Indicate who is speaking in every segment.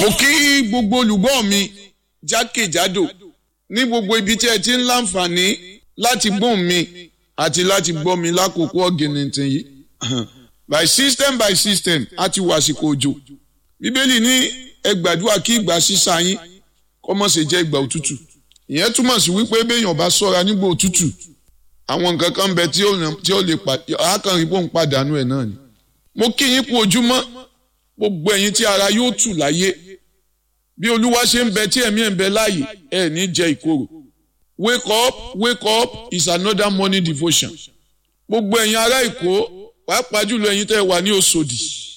Speaker 1: kí gbogbo olùgbọ́ mi jákèjádò ní gbogbo ibi tí ẹ ti ń láǹfààní láti gbóhùn mi àti láti gbọ́ mi lákòókò ọ̀gìnìntìn yìí by system by system a ti wà àsìkò òjò bíbélì ní ẹ gbàdúrà kí ìgbà sísá yín kó má ṣe jẹ́ ìgbà òtútù ìyẹn túmọ̀ sí wípé béèyàn bá ṣọ́ra nígbà òtútù àwọn nǹkan kan bẹ tí ó lè àákànrí pò ń pàdánù ẹ̀ náà ni mo kí yín kú ojúmọ́ gbogbo ẹ̀yin tí ara yóò tù láyé bí olúwa ṣe ń bẹ tí ẹ̀mí ẹ̀ ń bẹ láàyè ẹ̀ ní jẹ ìkorò wake up wake up is another morning devotion gbogbo ẹ̀yin ará èkó pàápàá jùlọ ẹ̀yin tẹ́ ẹ wà ní Òṣòdì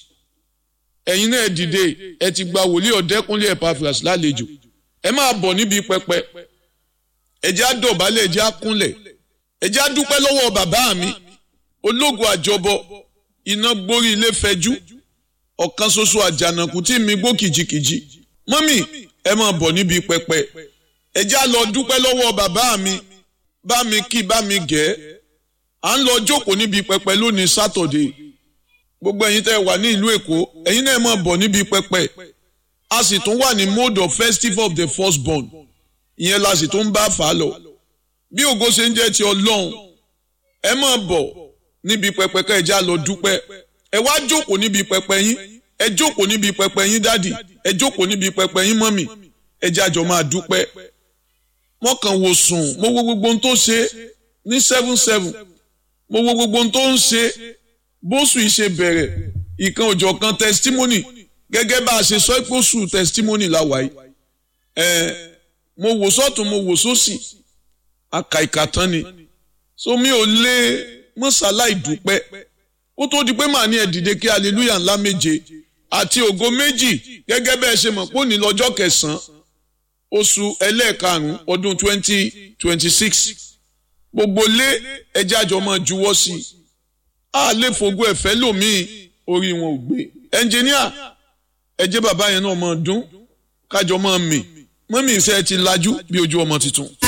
Speaker 1: ẹ̀yin náà dìde ẹ ti gba wòlíì ọ̀dẹ́kúnlé Epaphras lálejò ẹ máa bọ̀ níbi pẹpẹ ẹ jẹ́ á dọ̀bálẹ̀ ẹ jẹ́ á kúnlẹ̀ ẹ jẹ́ á dúpẹ́ lọ́wọ́ bàbá mi ológun àjọbọ iná gbórí ilé fẹjú ọ̀kan ṣoṣo àjànàkú tí mi gbó kìjikìji mọ́mì ẹ máa bọ̀ níbi pẹpẹ ẹ jẹ́ á lọ dúpẹ́ lọ́wọ́ bàbá mi bá mi kí bá mi gẹ̀ à ń lọ jókòó níbi pẹpẹ lónìí sátọ̀dé gbogbo ẹ̀yin tẹ́ wà ní ìlú èkó ẹ̀yin náà máa bọ̀ níbi pẹpẹ a sì tún wà ní mode of festival of the firstborn ìyẹn la sì tún bá fà á lọ bí ògo ṣe ń jẹ́ ti ọlọ́run ẹ máa bọ̀ níbi pẹpẹ ká ẹ já lọ dúpẹ́ ẹ wá jókòó níbi pẹpẹ yín ẹ jókòó níbi pẹpẹ yín dádì ẹ jókòó níbi pẹpẹ yín mọ́mì ẹ jájọ máa dúpẹ́ wọ́n kàn wò sùn mo wo gbogbo ohun tó ṣe ní seven seven mo wo gbogbo ohun tó ń ṣe bóṣù yìí ṣe bẹ̀rẹ̀ ìkan òjọ̀ kan testimony gẹ́gẹ́ bá a ṣe sọ pé oṣù testimony la wáyé ẹ̀ mo wò sọ́tún mo wò sósì àkàìkà tán ni so mi ò lè mọ́sálá ìdúpẹ́ ó tó di pé màá ní ẹ dìde kí hallelujah ńlá méje àti ògo méjì gẹ́gẹ́ bẹ́ẹ̀ ṣe mọ̀ pé òní lọ́jọ́ kẹsàn-án oṣù ẹlẹ́ẹ̀karùn-ún ọdún twenty twenty six gbogbo lé ẹjẹ́ àjọ máa juwọ́ sí i a lè fògo ẹ̀fẹ́ lòmíì orí wọn ò gbé ẹnjìníà ẹjẹ́ bàbá yẹn náà máa dún kájọ máa mì mọ́mí ìṣe ti lajú bí ojú ọmọ tuntun.